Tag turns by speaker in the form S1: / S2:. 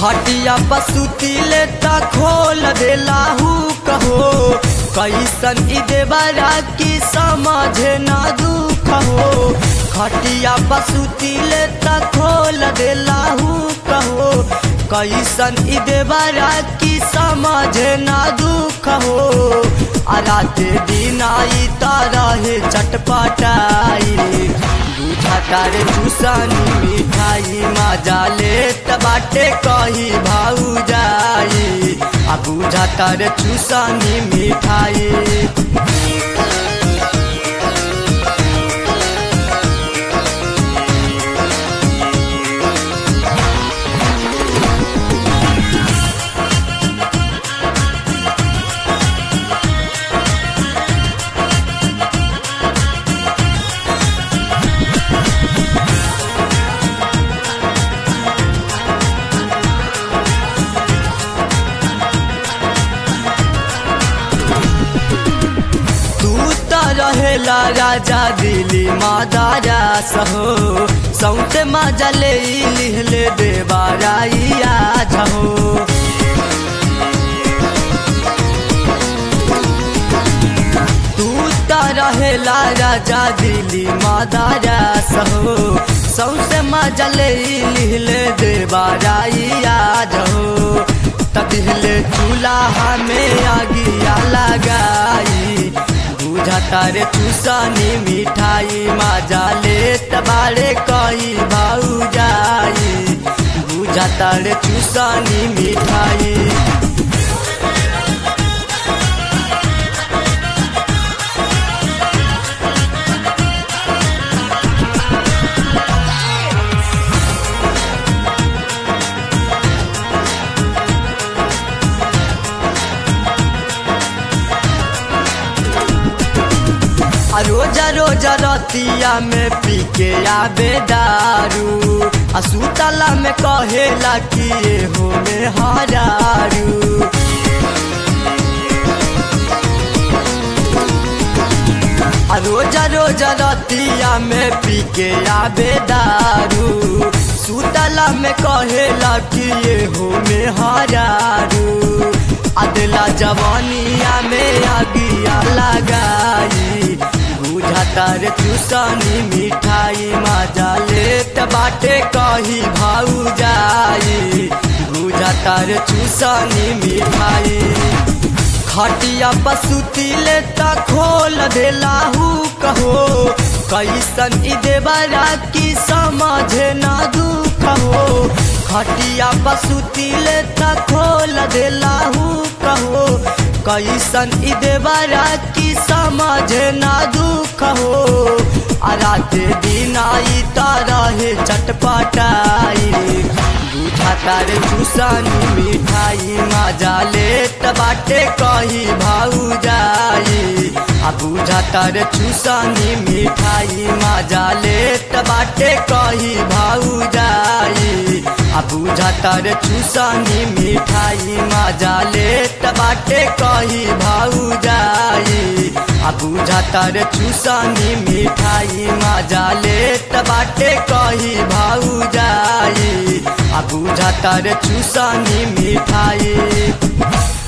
S1: खटिया पसुती ले त खोल देलाहू कहो कैसन ई देवरा की समझे ना दुख हो खटिया पसुती ले त खोल देलाहू कहो कैसन ई देवरा की समझे ना दुख हो आ राते दिन आई तारा हे चटपटाई बुझा तारे चूसनी मिठाई मजा ले बाटे कही भाऊ जाई आ बुझा तारे चूसनी मिठाई तू त रहेला राजा दिली मादारा सहो सौते मजा ले लिहले देवाराइया झहो तू त रहेला राजा दिली मादारा सहो सौसे मजा ले लिहले देवाराइया झहो तदिहले चूल्हा में आगिया लगाई बुझा तारे चूसनी मिठाई मजा ले तबारे कही भाऊ जाई बुझा तारे चूसनी मिठाई आ रोजा रोजा रतिया में पी के आबे दारू आ सुतला में कहेला कि ये हो में हरारू आ रोजा रोजा रतिया में पी के आबे दारू सुतला में कहेला कि ये हो में हरारू अदला जवानिया में आगिया लगाई बुझा तारे चूसनी मिठाई मजा लेत बाटे कही भाऊ जाई बुझा तारे चूसनी मिठाई खटिया पसुती ले त खोल देलाहू कहो कैसन ई देवरा की समझे ना दुख हो खटिया पसुती ले त खोल देलाहू कहो कैसन ई देवरा की समझे ना दुख हो आ राते दिन आई तारा हे चटपटाई बुझा तारे चूसनी मिठाई मजा ले बाटे कही भाऊ जाई आ बुझा तारे चूसनी मिठाई मजा ले बाटे कही भाऊ जाई आ बुझा तारे चूसनी मिठाई मजा ले बाटे कही भाऊ जाई आ बुझा तारे चूसनी मिठाई मजा ले बाटे कही भाऊ जाई आ बुझा तारे चूसनी मिठाई